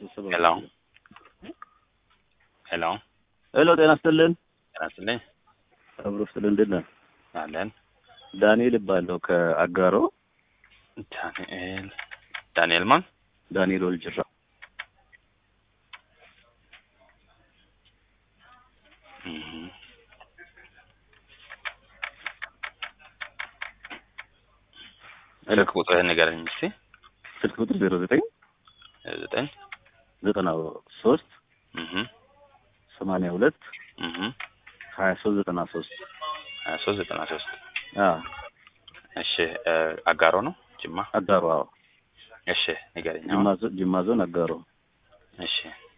ሄሎ ሄሎ ሄሎ ጤና ይስጥልን። ጤና ይስጥልኝ አብሮ ይስጥልን። እንዴት ነህ? አለን ዳንኤል እባላለሁ ከአጋሮ። ዳንኤል ዳንኤል ማን ዳንኤል ወልጅራ። እህ ስልክ ቁጥርህን ንገረኝ እስኪ ስልክ ቁጥር ዜሮ ዘጠኝ ዘጠኝ ዘጠና ሶስት እህ ሰማንያ ሁለት እህ ሀያ ሶስት ዘጠና ሶስት ሀያ ሶስት ዘጠና ሶስት አዎ እሺ እ አጋሮ ነው ጅማ አጋሮ። አዎ እሺ ንገረኝ ጅማ አሁን ዞ- ጅማ ዞን አጋሮ። እሺ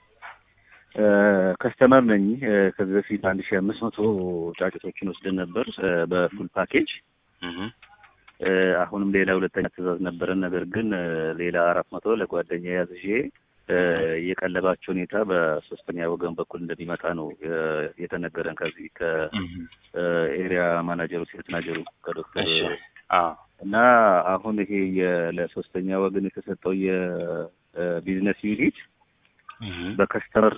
እ ከስተመር ነኝ። እ ከዚህ በፊት አንድ ሺህ አምስት መቶ ጫጩቶችን ወስደን ነበር እ በፉል ፓኬጅ እህ እ አሁንም ሌላ ሁለተኛ ትዕዛዝ ነበረን። ነገር ግን እ ሌላ አራት መቶ ለጓደኛ ያዝዤ እ የቀለባቸው ሁኔታ በሶስተኛ ወገን በኩል እንደሚመጣ ነው እ የተነገረን ከዚህ ከኤሪያ ማናጀሩ ሴት ማናጀሩ ከዶክተር እሺ አዎ እና አሁን ይሄ የ- ለሶስተኛ ወገን የተሰጠው የቢዝነስ ዩኒት እህ በከስተመር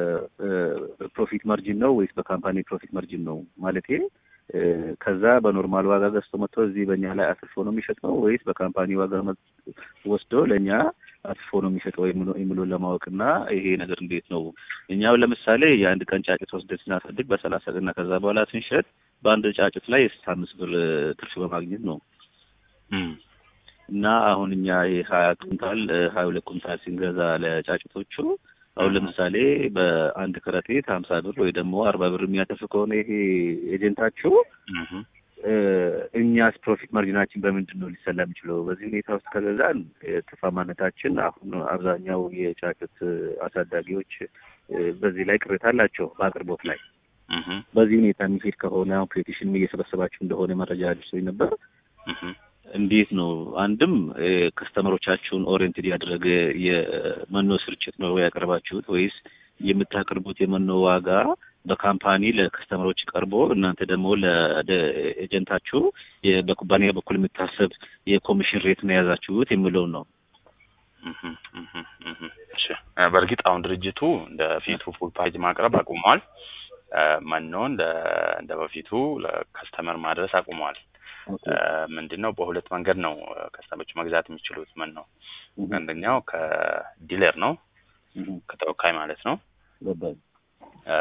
ፕሮፊት ማርጂን ነው ወይስ በካምፓኒ ፕሮፊት ማርጂን ነው? ማለቴ እ ከዛ በኖርማል ዋጋ ገዝቶ መጥቶ እዚህ በእኛ ላይ አትርፎ ነው የሚሸጠው ወይስ በካምፓኒ ዋጋ መ- ወስዶ ለእኛ አትርፎ ነው የሚሸጠው የሚለው የሚለውን ለማወቅና ይሄ ነገር እንዴት ነው? እኛው ለምሳሌ የአንድ ቀን ጫጭት ወስደን ስናሳድግ በሰላሳ ቀንና ከዛ በኋላ ስንሸጥ በአንድ ጫጭት ላይ የስልሳ አምስት ብር እ ትርፍ በማግኘት ነው እህ እና አሁን እኛ የሀያ ኩንታል እ ሀያ ሁለት ኩንታል ስንገዛ ለጫጭቶቹ አሁን ለምሳሌ በአንድ ከረጢት ሀምሳ ብር ወይ ደግሞ አርባ ብር የሚያተርፍ ከሆነ ይሄ ኤጀንታችሁ እህ እ እኛስ ፕሮፊት ማርጂናችን በምንድን ነው ሊሰላ የሚችለው? በዚህ ሁኔታ ውስጥ ከገዛን እ ትርፋማነታችን አሁን አብዛኛው የጫጩት እ አሳዳጊዎች እ በዚህ ላይ ቅሬታ አላቸው በአቅርቦት ላይ። እህ በዚህ ሁኔታ የሚሄድ ከሆነ አሁን ፔቲሽን እየሰበሰባችሁ እንደሆነ መረጃ አድርሶኝ ነበር። እህ እንዴት ነው አንድም እ ከስተመሮቻችሁን ኦሪየንትድ ያደረገ የመኖ ስርጭት ነው ያቀርባችሁት ወይስ የምታቀርቡት የመኖ ዋጋ በካምፓኒ ለከስተመሮች ቀርቦ እናንተ ደግሞ ለኤጀንታችሁ በኩባንያ በኩል የሚታሰብ የኮሚሽን ሬት ነው የያዛችሁት የሚለውን ነው። እህ እህ እህ እሺ እ በእርግጥ አሁን ድርጅቱ እንደ ፊቱ ፉል ፓኬጅ ማቅረብ አቁሟል። እ መኖን ለ እንደ በፊቱ ለከስተመር ማድረስ አቁሟል። እ ምንድነው በሁለት መንገድ ነው እ ከስተመሮች መግዛት የሚችሉት መኖ አንደኛው ከዲለር ነው ከተወካይ ማለት ነው። ገባኝ። እ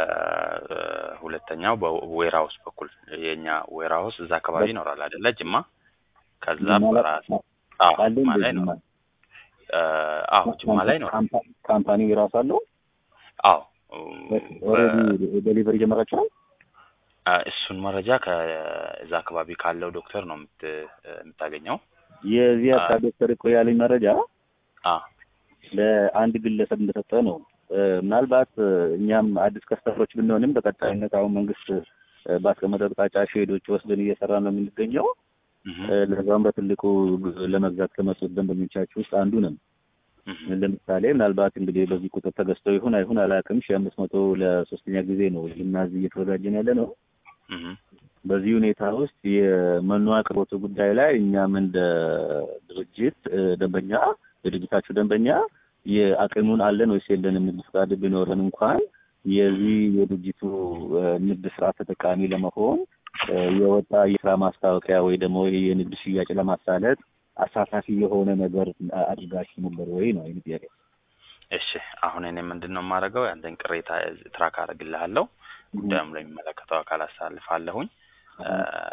ሁለተኛው በዌርሃውስ በኩል የኛ ዌርሃውስ እዛ አካባቢ ይኖራል አይደለ? ጅማ ከዛ ጅማ ላይ- በራስ አዎ አለ ጅማ እንደ ላይ ነው። ጅማ? እ አዎ ጅማ ላይ ነው። ካምፓ- ካምፓኒው የራሱ አለው። አዎ ኦልሬዲ ዴሊቨሪ ጀመራችኋል? እ እሱን መረጃ ከዛ አካባቢ ካለው ዶክተር ነው የምት የምታገኘው። የዚህ አ- አካባቢ ዶክተር እኮ ያለኝ መረጃ አ ለአንድ ግለሰብ እንደሰጠ ነው። እ ምናልባት እ እኛም አዲስ ከስተመሮች ብንሆንም በቀጣይነት አሁን መንግስት እ ባስቀመጠው አቅጣጫ ሼዶች ወስደን እየሰራ ነው የምንገኘው። እህ እ ለዛም በትልቁ ግ- ለመግዛት ከመጡት ደንበኞቻችሁ ውስጥ አንዱ ነን። እህ ለምሳሌ ምናልባት እንግዲህ በዚህ ቁጥር ተገዝተው ይሁን አይሁን አላውቅም። ሺህ አምስት መቶ ለሶስተኛ ጊዜ ነው ልናዝ እየተዘጋጀን ያለ ነው። እህ በዚህ ሁኔታ ውስጥ የመኖ አቅርቦቱ ጉዳይ ላይ እኛም እንደ ድርጅት እ ደንበኛ የድርጅታችሁ ደንበኛ የአቅሙን አለን ወይስ የለንም ንግድ ፈቃድ ቢኖረን እንኳን የዚህ የድርጅቱ እ ንግድ ስርዓት ተጠቃሚ ለመሆን እ የወጣ የስራ ማስታወቂያ ወይ ደግሞ ይሄ የንግድ ሽያጭ ለማሳለጥ አሳታፊ የሆነ ነገር አ- አድርጋችሁ ነበር ወይ ነው ይህ ጥያቄ። እሺ አሁን እኔ ምንድን ነው የማደርገው ያንተን ቅሬታ ትራክ አደርግልሃለሁ ጉዳዩም ለሚመለከተው አካል አሳልፋለሁኝ እ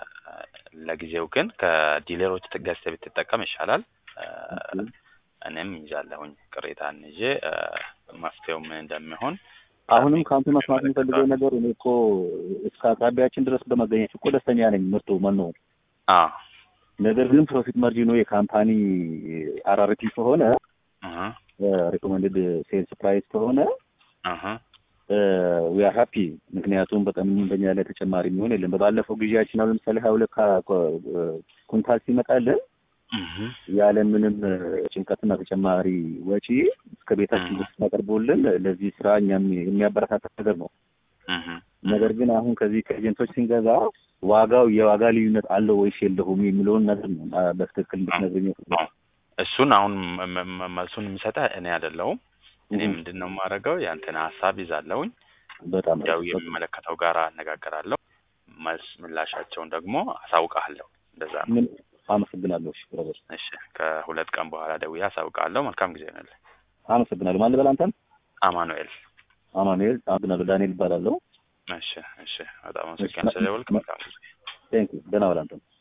ለጊዜው ግን ከዲለሮች ገዝተህ ብትጠቀም ይሻላል እ እኔም ይዛለሁኝ ቅሬታን ይዤ እ መፍትሄው ምን እንደሚሆን አሁንም ከአንተ መስማት የሚፈልገው ነገር እኔ እኮ እስከ አቅራቢያችን ድረስ በመገኘት እኮ ደስተኛ ነኝ። ምርቱ መኖ አ ነገር ግን ፕሮፊት ማርጂኑ የካምፓኒ አራርቲ ከሆነ እህ ሪኮመንድድ ሴልስ ፕራይስ ከሆነ እህ ዊ አር ሃፒ። ምክንያቱም በቀን በኛ ላይ ተጨማሪ የሚሆን የለም። በባለፈው ጊዜያችን አሁን ለምሳሌ ሀያ ሁለት ካ- ኮ- ኩንታል ሲመጣልን እህ ያለ ምንም ጭንቀትና ተጨማሪ ወጪ እስከ ቤታችን ድረስ ታቀርቦልን ለዚህ ስራ እኛም የሚያበረታታ ነገር ነው። እህ ነገር ግን አሁን ከዚህ ከኤጀንቶች ስንገዛ ዋጋው የዋጋ ልዩነት አለው ወይስ የለውም የሚለውን ነገር ነው አ- በትክክል እንድትነግረኝ አዎ። እሱን አሁን መ- መ- መልሱን የሚሰጠህ እኔ አይደለሁም እኔ እህ፣ ምንድን ነው የማደርገው ያንተን ሀሳብ ይዛለሁኝ በጣም ያው አሪፍ። የሚመለከተው ጋር አነጋገራለሁ መልስ ምላሻቸውን ደግሞ አሳውቃለሁ እንደዛ ነው ምን አመሰግናለሁ። እሺ ብራዘር እሺ ከሁለት ቀን በኋላ ደውዬ አሳውቃለሁ መልካም ጊዜ ነው አመሰግናለሁ። ማን ልበል አንተን? አማኑኤል አማኑኤል አመሰግናለሁ። ዳንኤል ይባላለሁ። እሺ እሺ በጣም አመሰግናለሁ ስለደወልክ መልካም ጊዜ ቴንክ ዩ። ደህና ዋል አንተን።